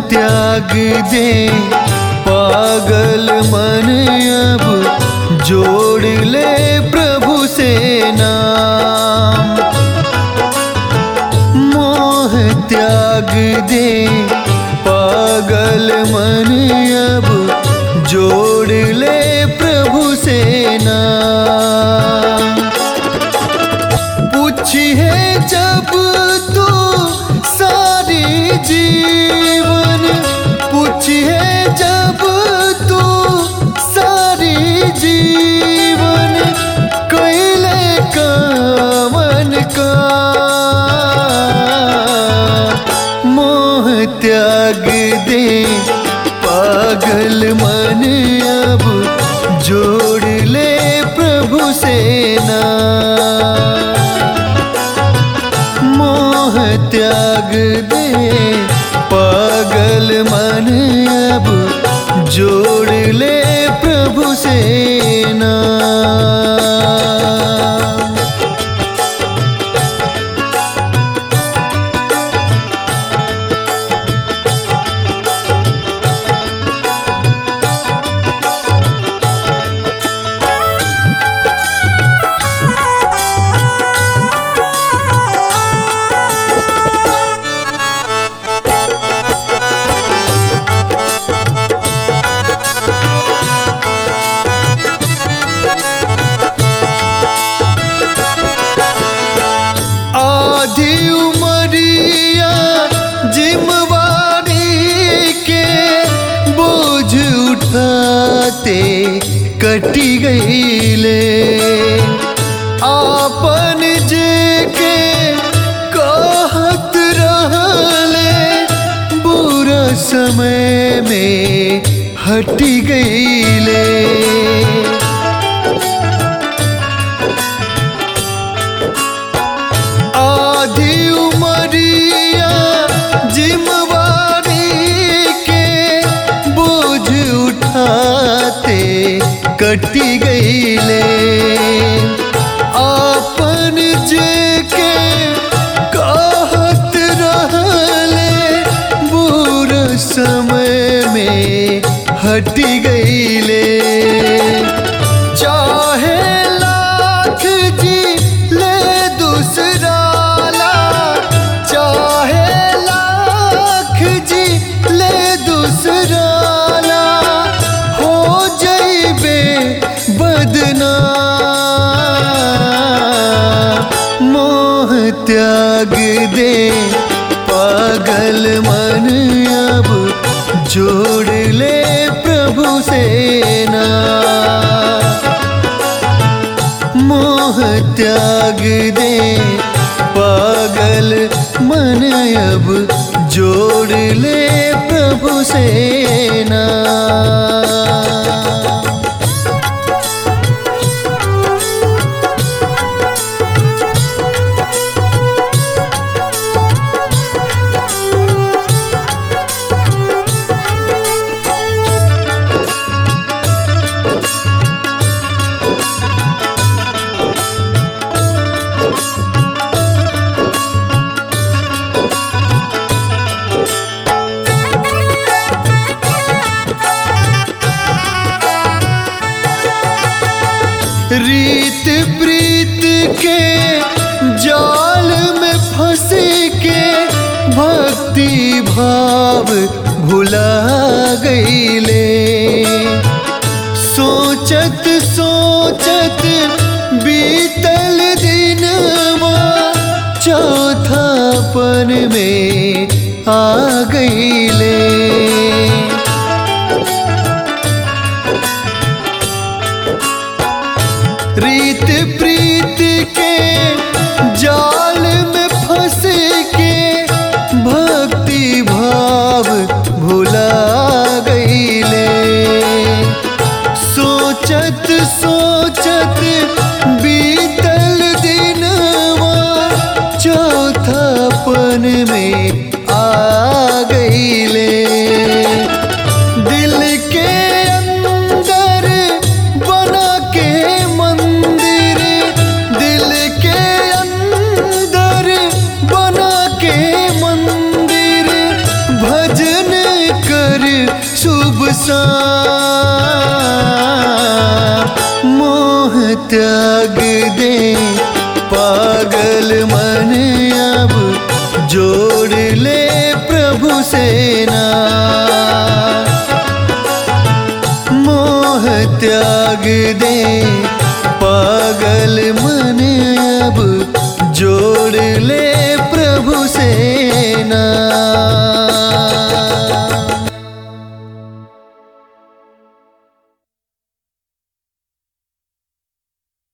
त्याग दे पागल मन अब जोड़ ले प्रभु से नाम मोह त्याग दे पागल मन अब जोड़ ले प्रभु से नाम पूछिए जब तू सारी जीवन पूछिए जब तू सारी जीवन कैले कामन का मोह त्याग दे पागल मन अब जोड़ ले प्रभु से ना मोह त्याग दे पागल मन अब जोड़ ले प्रभु से ना आधी उमरिया जिम्मेवारी के बोझ उठाते कटी गईले आपन जे के कहत रहले बुरा समय में हटी गईले आधी उमरिया जिम्मेवारी के बोझ उठाते कटी गईले आपन जे के कहत रहले बुरा समय में हटी गईले चाहे लाख जी ले दूसरा ला चाहे लाख जी ले दूसरा ला हो जइबे बदना मोह त्याग दे पागल मन अब जोड़ ले प्रभु से ना मोह त्याग दे पागल मन अब जोड़ ले प्रभु से ना रीत प्रीत के जाल में फंस के भक्ति भाव भुला गईले सोचत सोचत बीतल दिन चौथापन में आ गईले रीत प्रीत के जाल में फंस के भक्ति भाव भुला गईले सोचत सोचत बीतल दिन चौथापन में आ गईले शुभ सा मोह त्याग दे पागल मन अब जोड़ ले प्रभु सेना मोह त्याग दे पागल मन अब जोड़ ले प्रभु सेना